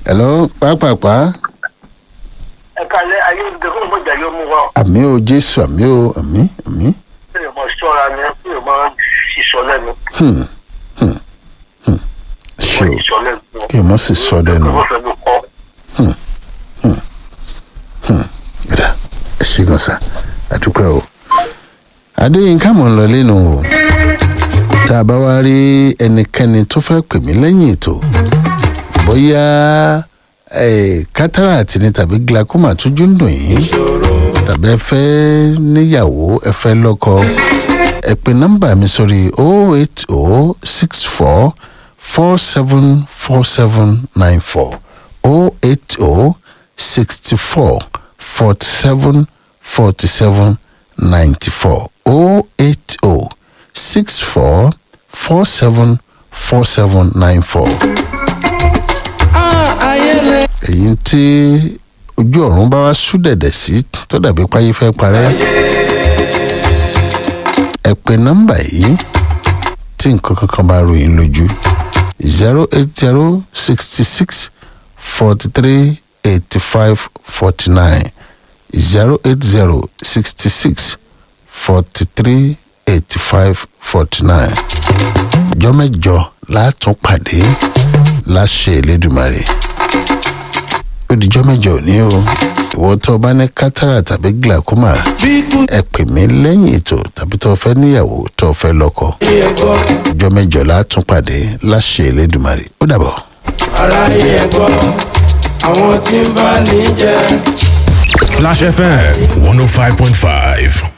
hello pápápá ẹ̀ka lẹ́ ayé ìdè fún ìmọ̀jà yóò mú wa àmì o jésù àmì o àmì àmì kí ni mo ṣọ́ra ni kí ni mo ṣiṣọ́ lẹ́nu hmm, hmm, hmm. ṣe o ṣiṣọ́ lẹ́nu. kí n mọ̀ sí sọ dẹnu wọ́n fẹ́ mi kọ́ gbẹdà ẹ ṣe gan sa àdúpẹ́ o adéyínká mọ̀ ń lọ lẹ́nu o tá a bá wá rí ẹnikẹ́ni tó fẹ́ pè mí lẹ́yìn ètò bóyá eh, cataract ni tàbí glaucoma tójú ń dùn yín tàbí ẹ fẹ́ níyàwó ẹ fẹ́ lọ́kọ ẹ pè nọ́mbà mi sórí o eight o six four four seven four seven nine four o eight o sixty four forty seven forty seven ninety four o eight o six four four seven four seven nine four èyí tí ojú ọ̀run bá wá sú dẹ̀dẹ̀ sí tó dàbí páyé fẹ́ parẹ́ ẹ pe nọ́mbà yìí tí nǹkan kankan bá ròyìn lójú zero eight zero sixty six forty three eighty five forty nine zero eight zero sixty six forty three eighty five forty nine jọ́mẹ́jọ látún pàdé láṣẹ Elédùmarè odijọ́ mẹ́jọ òní o ìwọ tó o bá ní kátàrà tàbí glaucoma ẹ pè mí lẹ́yìn ètò tàbí tó o fẹ́ níyàwó tó o fẹ́ lọ́kọ ọjọ́ mẹ́jọ látún pàdé láṣẹ Elédùmarè ó dàbọ̀. aráyé ẹ gbọ́ àwọn tí ń bá ní jẹ́. Splash FM 105.5.